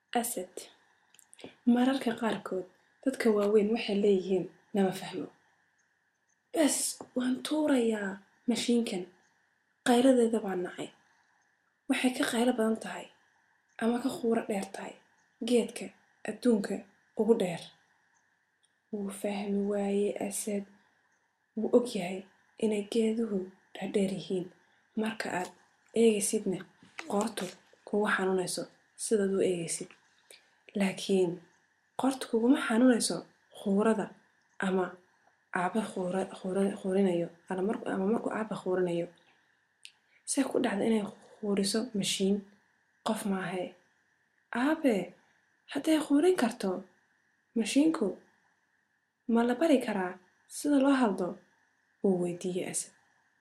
asad mararka qaarkood dadka waaweyn waxay leeyihiin nama fahmo bes waan tuurayaa mashiinkan qayladeeda baa nacay waxay ka qaylo badan tahay ama ka quuro dheer tahay geedka adduunka ugu dheer wuu fahmi waaye asad wuu og yahay inay geeduhu dhaadheer yihiin marka aad eegaysidna qoortu kugu xanuunayso sidaad u eegaysid laakiin qoortu kuguma xanuunayso quurada ama aabe quurinayo ama markuu aabe quurinayo say ku dhacda inay quuriso mashiin qof maahe aabe hadday quurin karto mashiinku ma la bari karaa sida loo hadlo wuu weydiiyey asad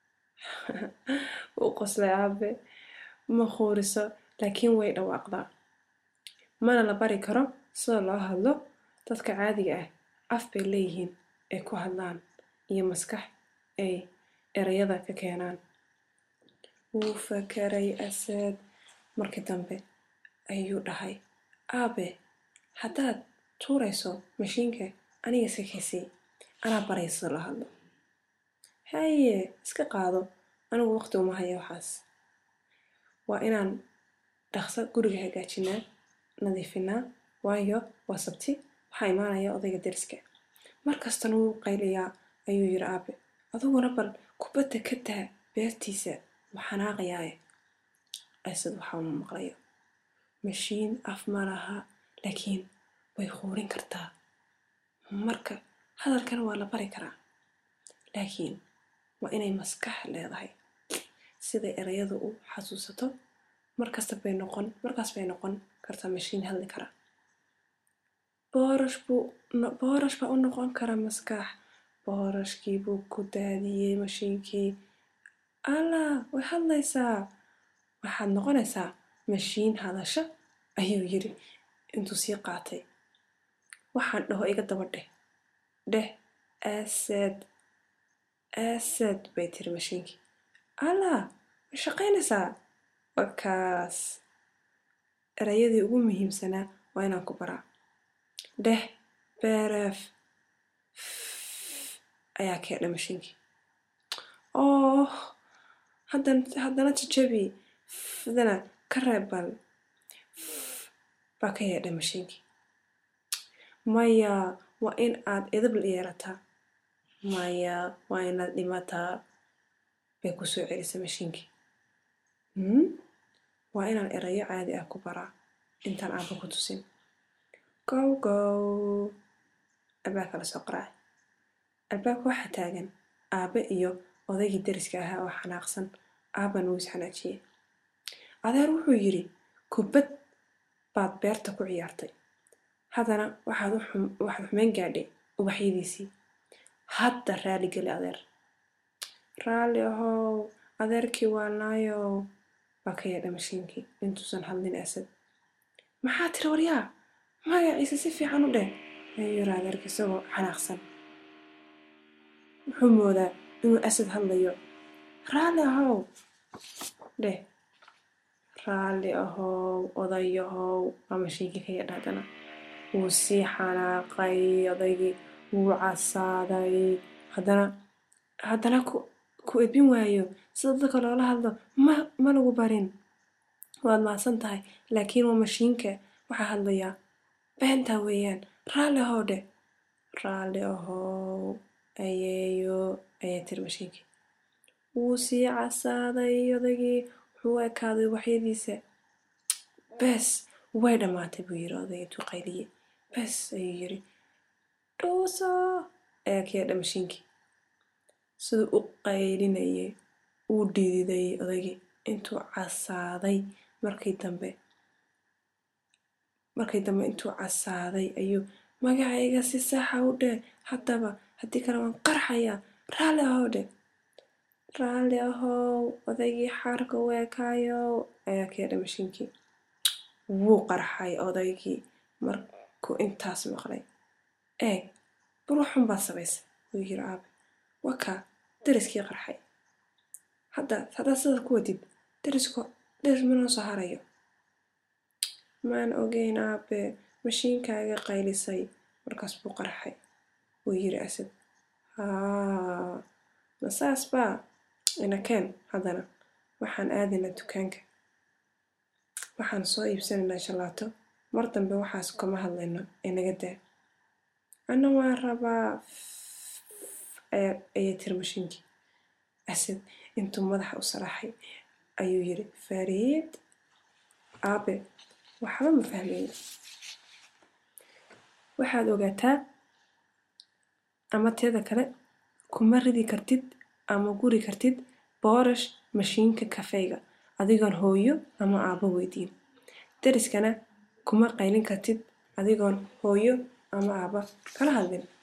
wuu qoslay aabe ma quuriso laakiin way dhawaaqdaa mana la bari karo sida loo hadlo dadka caadiga ah af bay leeyihiin ay ku hadlaan iyo maskax ay erayada ka keenaan wuu fakaray asad markii dambe ayuu dhahay aabe haddaad tuurayso mashiinka aniga iska kaysii anaa baraya sida loo hadlo haye iska qaado anigu waqti uma haya waxaas waa inaan dhaqso guriga hagaajinaa nadiifinaa waayo waa sabti waxaa imaanaya odayga deriska markastana wuu qaylayaa ayuu yiri aabe adiguna bal kubadda ka daa beertiisa wuu xanaaqayaaye asad waxaa uma maqlayo mashiin af ma laha laakiin way quurin kartaa marka hadalkana waa la bari karaa laakiin waa inay maskax leedahay siday erayadu u xasuusato markasta bay noqon markaas bay noqon kartaa mashiin hadli kara boorash buu boorash baa u noqon kara maskax boorashkii buu ku daadiyey mashiinkii allah way hadlaysaa waxaad noqonaysaa mashiin hadasha ayuu yiri intuu sii qaatay waxaan dhaho iga daba dheh dheh asad asad bay tiri mashiinkii allah way shaqaynaysaa wakaas erayadii ugu muhiimsanaa waa inaan ku baraa dheh beeref ayaa keedha mashiinkii oh haddana jajabi fdana ka reeb bal baa ka yeedha mashiinkii maya waa in aad edab yeelataa maya waa inaad dhimataa bay ku soo celisay mashiinkii waa inaan erayo caadi ah ku baraa intaan aaba ku tusin gow gow albaabka la soo qaracay albaabka waxaa taagan aabe iyo odaygii deriska ahaa oo xanaaqsan aaban wuu is xanaajiyey adeer wuxuu yidhi kubad baad beerta ku ciyaartay haddana waxaad waxaad xumeyn gaadhay ubaxyadiisii hadda raali geli adeer raalli ahow adeerkii waa naayow baa ka yeedha mashiinkii intuusan hadlin asad maxaa tiri waryaa magaciisa si fiican u dheh ayuu yiri adeerka isagoo xanaaqsan wuxuu moodaa inuu asad hadlayo raalli ahow dheh raalli ahow odayahow waa mashiinkii ka yeedha haddana wuu sii xanaaqay odaygii wuu casaaday haddana haddana ku edbin waayo sida dadka loola hadlo ma ma lagu barin waad mahadsan tahay laakiin waa mashiinka waxaa hadlayaa beentaa weeyaan raalli ahow dheh raalli ahow ayeeyo ayay tiri mashiinkii wuu sii casaaday odaygii wuxuu u ekaaday waxyadiisa bes way dhammaatay buu yiri odayga intuu qayliyey bes ayuu yiri dhuuso ayaa ka yeedha mashiinkii siduu u qaylinayay uu dhididay odaygii intuu casaaday markii dambe markii dambe intuu casaaday ayuu magacayga si saxa u dheh haddaba haddii kale waan qarxayaa raalli ahow dheh raalli ahow odaygii xaarka u ekaayow ayaa ka yeedha mashiinkii wuu qarxay odaygii markuu intaas maqlay eeg bal waxun baad samaysay wuu yiri aabe wakaa deriskii qarxay hadda haddaad sida ku wadid derisku deris ma noo soo harayo maan ogeyn aabe mashiinkaaga qaylisay markaas buu qarxay wuu yiri asad haa ma saas baa inakeen haddana waxaan aadaynaa dukaanka waxaan soo iibsanaynaa shalaato mar dambe waxaas kama hadlayno ee naga daa ana waan rabaa ayay tiri mashiinkii asad intuu madaxa u saraaxay ayuu yiri fariid aabe waxba ma fahmayo waxaad ogaataa ama teeda kale kuma ridi kartid ama guri kartid boorash mashiinka kafeyga adigoon hooyo ama aabo weydiin dariskana kuma qaylin kartid adigoon hooyo ama aaba kala hadlin